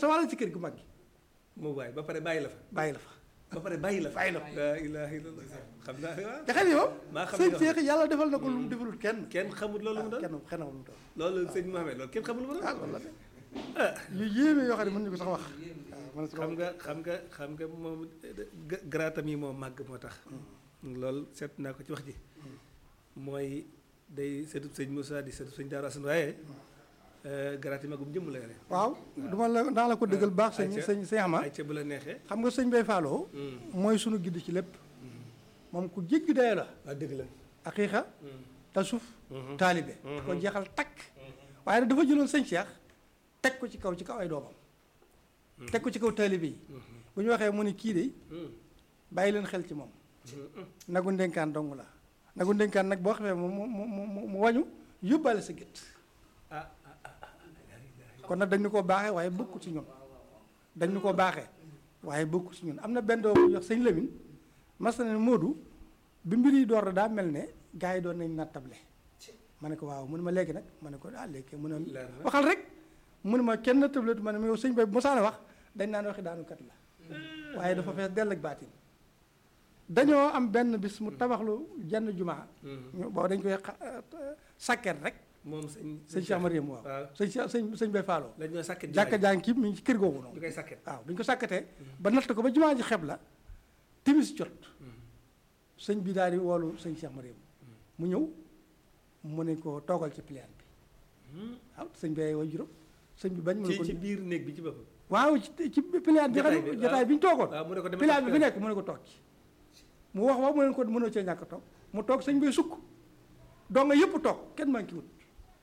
sa wàll ci kër gu mag gi moo waay ba pare bàyyi la fa bàyyi la fa ba pare bàyyi la fa bàyyi la fa. laa ilaaha illallah xam naa waaw te xel yi moom maa xam sëñ ne Cheikh yàlla defal na ko lu mu defalul kenn kenn xamul loolu mu doon kenn xenn lu mu doon loolu sëñ Mohamed loolu kenn xamul lu mu doon ah loolu la de yu yéeme yoo xam ne mën ñu ko sax wax waaw mën na si ko xam nga xam nga xam nga moom ga- garaatam yi moo màgg moo tax loolu seet naa ko ci wax ji mooy day seetub sëñ Moussa di seetub sëñ Daaru Asan waaye garaat yi magum jëmm la yore waaw duma la naa la ko dëggal baax sëñ ayca. sëñ sëñ Ama ay ca bu la neexee xam nga sëñ Bay Fallou mooy sunu gidd ci lépp moom ku jéggi dayoo la waaw dëgg la aqiiqa tasuf taalibe ko jeexal takk waaye nag dafa jëloon sëñ Cheikh teg ko ci kaw ci kaw ay doomam teg ko ci kaw taalibe yi bu ñu waxee mu ne kii de bàyyi leen xel ci moom nagu ndénkaan dong la nagu ndénkaan nag boo xamee mu mu mu mu mu wañu yóbbaale sa gétt ah kon nag dañ ñu koo baaxee waaye bokku ci ñun dañ ñu koo baaxee waaye bokku ci ñun am na benn doom bu ñuy wax sëñ Lamine mas na ne Modou bi mbir yi door daa mel ne gars yi doon nañ nattable ma ne ko waaw mu ne ma léegi nag ma ne ko ah léegi mu ne Leer na. waxal rek mu ne ma kenn nattable ma ne ma yow sëñ bay bu mosaana wax dañ naan waxi daanu kat la waaye dafa fees dell ak baatin dañoo am benn bis mu tabaxlu jenn jumaa ñu boobu dañ koy xa- sàkket rek moom sëñ sëñ Cheikh Mariam waaw waaw sëñ Cheikh sëñ sëñ bay Fallou lañ ñoo sàkket jàkka jaa ngi kii mi ngi ci kër googu ñu noonu koy sàkket waaw bi ñu ko sàkkatee ba natt ko ba jumaa ji xeb la timis jot sëñ bi daal di woolu sëñ Cheikh Mariam mu ñëw mu ne ko toogal ci pliant bi waaw sëñ bi ay way juróom sëñ bi bañ mu ne ci ko ci biir néeg bi ci boppam waaw ci ci pliant bi xam Jotaay bi, ne jotaay waaw. bi ñu toogoon waaw mu ne ko demal pliant bi toog fi nekk mu ne ko toog ci mu wax wax mu ne ko mënoo cee ñàkk a toog mu toog sëñ bi sukk doo nga yëpp toog kenn manqué wut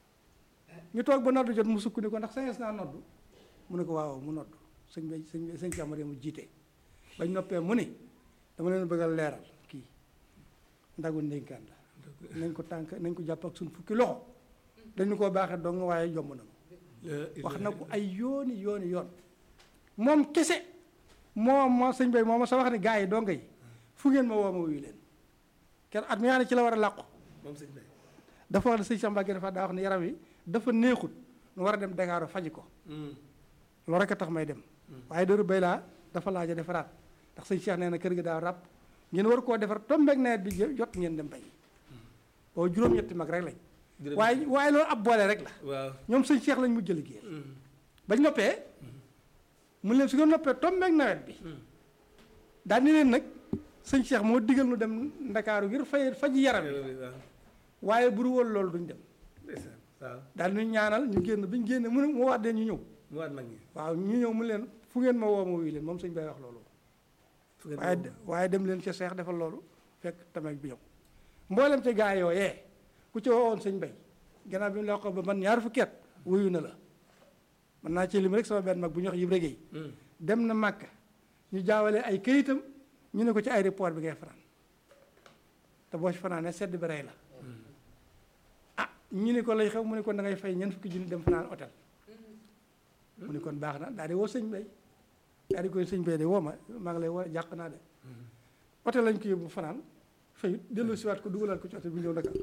ñu toog ba noddu jot mu sukk ni ko ndax sañes naa noddu mu ne ko waaw mu noddu sëñ bi sëñ bi sëñ Cheikh Mariam mu jiite bañ noppee mu ne dama leen bëgg a leeral kii ndagu ndénkaan la nañ ko tànk nañ ko jàpp ak suñ fukki loxo dañu koo baaxee dong waaye yomb na wax na ko ay yooni yooni yoon moom kese moo moo sëñ bay moo ma sa wax ne gars yi donga yi fu ngeen ma woo ma wuyu leen kenn at mi nga xam ne ci la war a làqu moom sëñ bay dafa wax ne sëñ Cheikh Mbacke dafa daa wax ne yaram wi dafa neexut nu war a dem Dakar faji ko loolu rek a tax may dem waaye dëru bay laa dafa laaj a defaraat ndax sëñ Cheikh nee na kër gi daa ràpp ngeen war koo defar tombeeg nawet bi jot ngeen dem bay boobu juróom-ñetti mag rek lañ waaye waaye loolu ab boole rek la waaw ñoom sëñ Cheikh lañ mujj liggéeyal bañ noppee mu leen su ngeen noppee tombeeg nawet bi daal ni leen nag sëñ Cheikh moo digal nu dem ndakaaru ngir fay faji yaram yi waaw waaye bu du woon loolu duñ dem ndeysaan waaw daal ñu ñaanal ñu génn bi ñu génne mu ne mu wax dee ñu ñëw mu waat mag ñi waaw ñu ñëw mu leen fu ngeen ma woo ma wuyu leen moom sëñ bay wax loolu fu ngeen waaye moom. de- waaye dem leen ca Cheikh defal loolu fekk tamit bi ñëw mboolem ca gaa yooyee ku ci woowoon sëñ bay gannaaw bi mu la ko ba man ñaar fukki at wuyu na la mën naa ci lim rek sama benn mag bu ñu wax yib régéey Hmm. dem na Màkka ñu jaawale ay këyitam ñu ne ko ci aéroport bi ngay fanaan te boo ci fanaanee sedd bi rey la ah ñu ne ko lay xew mu ne kon da ngay fay ñeent fukki junni dem fanaan hôtel mu ne kon baax na daal di woo sëñ bay daal di koy sëñ bay de woo ma maa ngi lay woo jàq naa de hôtel lañ ko yóbbu fanaan fayut dellu siwaat ko dugalaat ko ci hôtel bi ñëw Dakar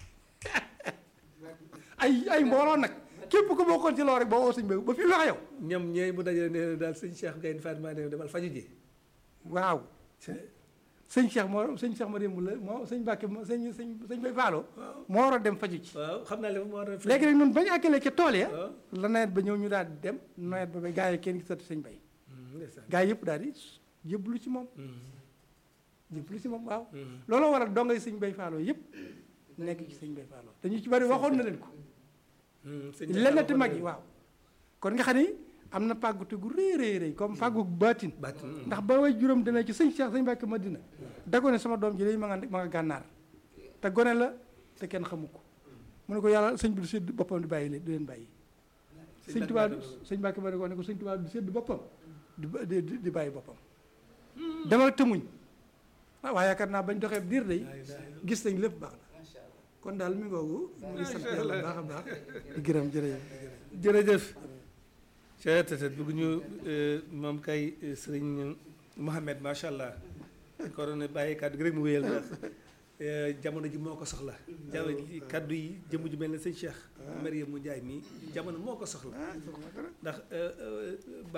ay ay mbooloo nag képp ko bokkoon ci loolu rek boo woo sëñ bay ba fi wax yow ñoom ñooy mu dajale ne daal sëñ Cheikh Gaynde Fatma ne demal faju ji waaw sëñ Cheikh moo sëñ Cheikh ma démb la moo sëñ Mbàkke moo sëñ sëñ sëñ Bay Faalo moo war a dem faju ci waaw xam naa li moo war a léegi nag ñun bañu àggalee ca tool ya waaw la nawet ba ñëw ñu daal di dem nawet ba ba gaa yi kenn gisatu sëñ Bay Hmm, ndeysaan gaa yi yëpp daal di jébbalu ci moom Hmm, jébbalu ci moom waaw hmm. looloo waral dongay sëñ Bay Faalo yëpp nekk ci sëñ Bay Faalo te ñu ci bari waxoon na leen ko Hmm, sëñ Cheikh lennati waxoon mag na- yi waaw kon nga xam ni am na pàggute gu rëy rëy rëy comme pàggu baatin Bàtt, hmm. ndax ba way juróom demee ci sëñ Cheikh sëñ Mbàkke Madina da ko ne sama doom ji day ma nga ma nga gànnaar te gone la te kenn xamu ko mu ne ko yàlla sëñ bi du sédd boppam di bàyyi leen du leen bàyyi sëñ Tuubaa sëñ Mbàkke ma ne ko ne ko sëñ Tuubaa du sédd boppam di ba- di di di bàyyi boppam demal tëmuñ ah waaye yaakaar naa bañ doxee diir day gis nañ lépp baax na kon daal mi ngoogu mu ngi sant yàlla baax a baax di gërëm jërëjëf jërëjëf cettet bëgg ñu moom kay eh, sëriñ Mohamed macha allah ko ne bàyyi kàddu gi rek mu wéyal ndax eh, jamono ji moo ko soxla jamono ji kàddu yi jëmm ju mel ne sëñ Cheikh Mariam mu Njaay mi jamono moo ko soxla ndax eh, eh,